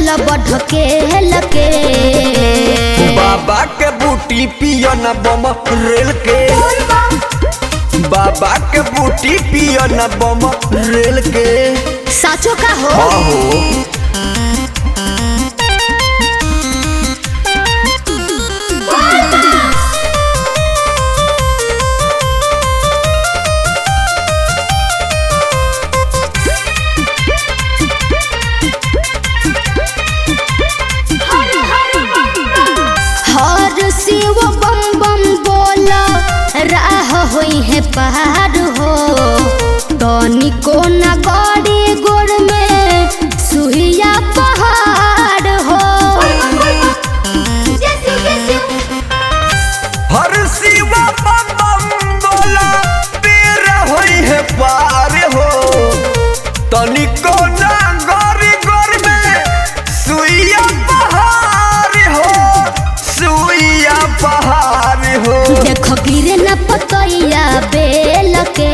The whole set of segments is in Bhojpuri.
चल बढ़के लके बाबा के बूटी पियन बम रेल के बाबा के बूटी पियन बम रेल के साचो का हो आहो हर शिव बम बम बोला राह होई है पहाड़ हो तनी को न गड़ी गोड़ में सुहिया पहाड़ हो हर शिवा बम बम बोला पीर होई है पार हो तनिको ना गरी गोर में सुइया पहाड़ हो सुइया पहाड़ हो देखो गिरे न पतैया बेल के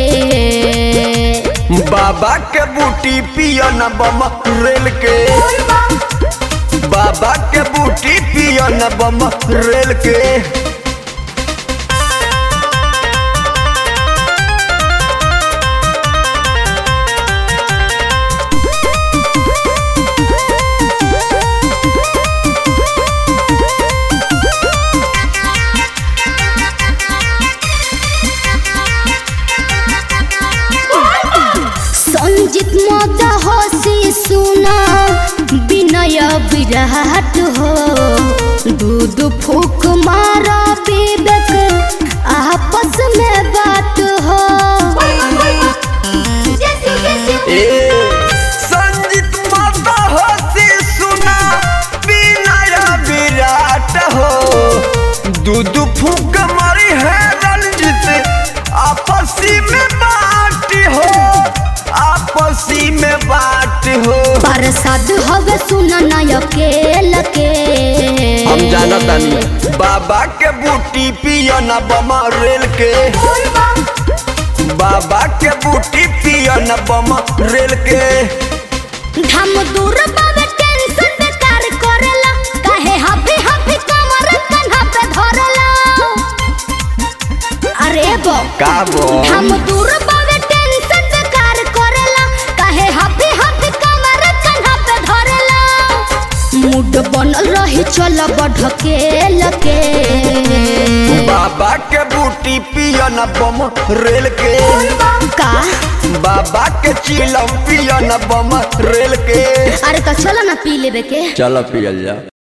बाबा के बूटी पियन बम रेल के बाबा के बूटी पियन बम रेल के संजित मत हसी सुना विनय विराट हो दूध फूक मारा विवेक आपस में बात हो ए संजीत माता हसी सुना विनय विराट हो दूध फूक मरी है रंजित आपसी में बात हो आपसी में बात हो प्रसाद हवे सुना अकेल के हम जानतानी बाबा के बूटी पियन बम रेल के बाबा के बूटी पियन बम रेल के हम दूर बाबे टेंशन बेकार करेला काहे हफी हफी कमर कन्हा पे धरेला अरे बो का बो हम दूर बाबे टेंशन बेकार करेला काहे हफी हफी कमर कन्हा पे धरेला मूड बनल रही चल बढ़के लके बाबा के बूटी पियन बम रेल के का बाबा के चिलम पियन बम रेल के अरे तो चलो ना पी लेबे के चलो पियल जा